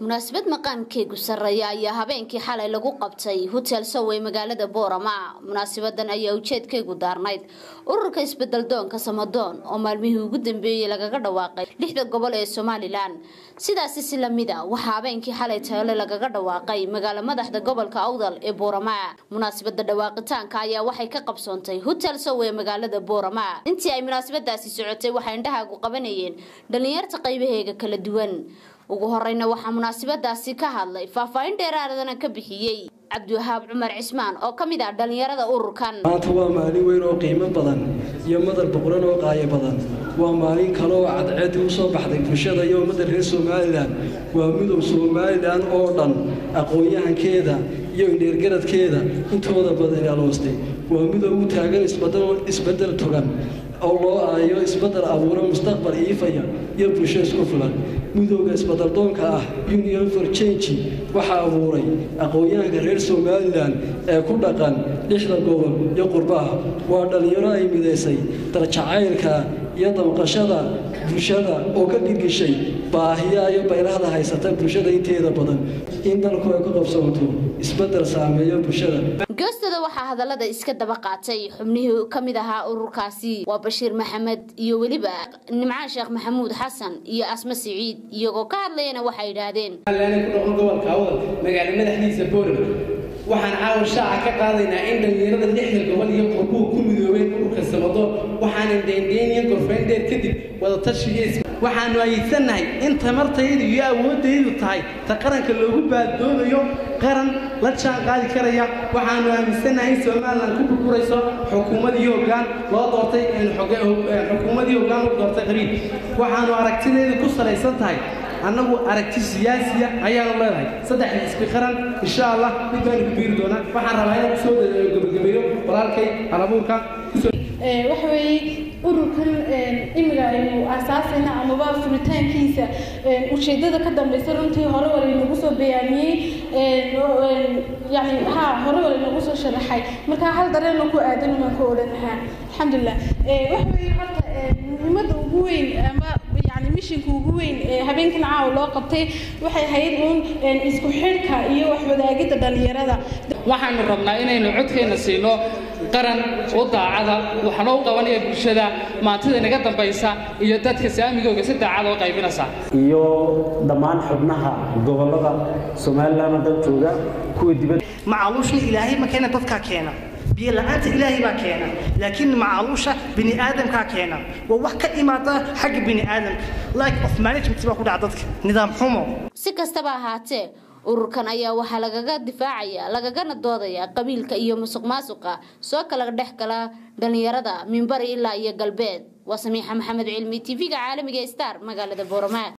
munaasabad maqaamkeegu sarreeya ayaa habeenkii xalay lagu qabtay hotel sowey magaalada boorama munaasabadan ayaa ujeedkeegu daarnayd ururka isbedeldoonka samadoon oo maalmihii ugu dambeeyey lagaga dhawaaqay lixda gobol ee somalilan sidaasi si lamida waxaa habeenkii xalay taale lagaga dhawaaqay magaalo madaxda gobolka awdal ee boorama munaasabada dhawaaqitaanka ayaa waxay ka qabsoontay hotel sowey magaalada boorama intii ay munaasabadaasi socotay waxay indhahaagu qabanayeen dhalinyarta qaybaheega kala duwan ugu horeyna waxaa munaasabadaasi ka hadlay faahfaahin dheeraadana ka bixiyey cabdiwahaab cumar cismaan oo ka mid ah dhallinyarada ururkan maanta waa maalin weyn oo qiimo badan iyo madal boqoran oo qaayo badan waa maalin kale oo cadceedii u soo baxday bulshada iyo ummadda reer somalilan waa midow somalilan oo dhan aqoon-yahankeeda iyo indheergaradkeeda intooda badan aloostay waa midow u taagan isbedel togan oo loo aayo isbedel abuuro mustaqbal iifaya iyo bulsho isku filan midooda isbeddeldoonka ah union for change waxaa abuuray aqoon-yahanka reer somalilan ee ku dhaqan lixda gobol iyo qurbaha waa dhallinyaro ay midaysay darjacaylka iyo damqashada bulshada oo ka dhirgishay baahiya iyo baylahda haysata bulshada inteeda badan in dalku ay ku qabsoonto isbeddel saameeyo bulshada goostada waxaa hadallada iska daba qaatay xubnihii ka mid ahaa ururkaasi waa bashiir maxamed iyo weliba nimcaan sheekh maxamuud xasan iyo asma siciid iyagoo ka hadlayana waxay yidhaahdeen ku noqon gobolka awdal magaalo madaxdiisa boorama waxaan caawa shaaca ka qaadaynaa in dhallinyarada lixda gobol iyo qurbuhu ku midoobeen ururka samadoon waxaanan deendeenyan gorfayndeer kadib wadatashigiis waxaanu ayidsanahay in tamartaydu iyo awooddaydu tahay ta qaranka loogu baadoodayo qaran la jaan qaadi karaya waxaanu aaminsannahay in somalilan ku burburayso xukuumadii hoggaan loo doortay xukuumadii hoggaan u doortay qariib waxaanu aragtideedu ku salaysan tahay annagu aragti siyaasiya ayaanu leedahay saddexda isbi qaran insha allah mid baanu ku biiri doonaa waxaan rabaa inaan kusoo gabagabeeyo walaalkay halabuurka waxa weeye ururkan imiga aynu aasaasayna amaba furitaankiisa ujeedada ka dambeysa runtii hore wala inagu soo bayaamiyey yani ha hore wala inagu soo sharaxay marka hal dareeno ku aadan baan ka odhanahaa alxamdulilah waxa weeye horta muhiimadda ugu weyn ama yani mishinka ugu weyn ee habeenkan caawa loo qabtay waxay ahayd uun isku xidhka iyo waxwadaagidda dhallinyarada waxaanu rabnaa inaynu codkeenna siino qaran u daacada waxna u qabanaya bulshada maantida inaga dambaysa iyo dadka saamigooga si daacada u qaybinaysa iyo dhammaan xubnaha gobollada somalilan oo dhan jooga kuwa dibadda macaluushna ilaahay ma keena dadkaa keena biyo la-aanta ilaahay baa keena laakiin macaluusha bini aadamkaa keena waa wax ka imaada xagga bini aadamka like of management baa ku dhaca dadka nidaam xumo si kastaba ahaatee ururkan ayaa waxaa lagaga difaacaya lagagana doodaya qabiilka iyo musuq maasuqa soo kala dhex gala dhallinyarada minbari ilaa iyo galbeed waa samiixa maxamed cilmi tv-ga caalamiga star magaalada boorama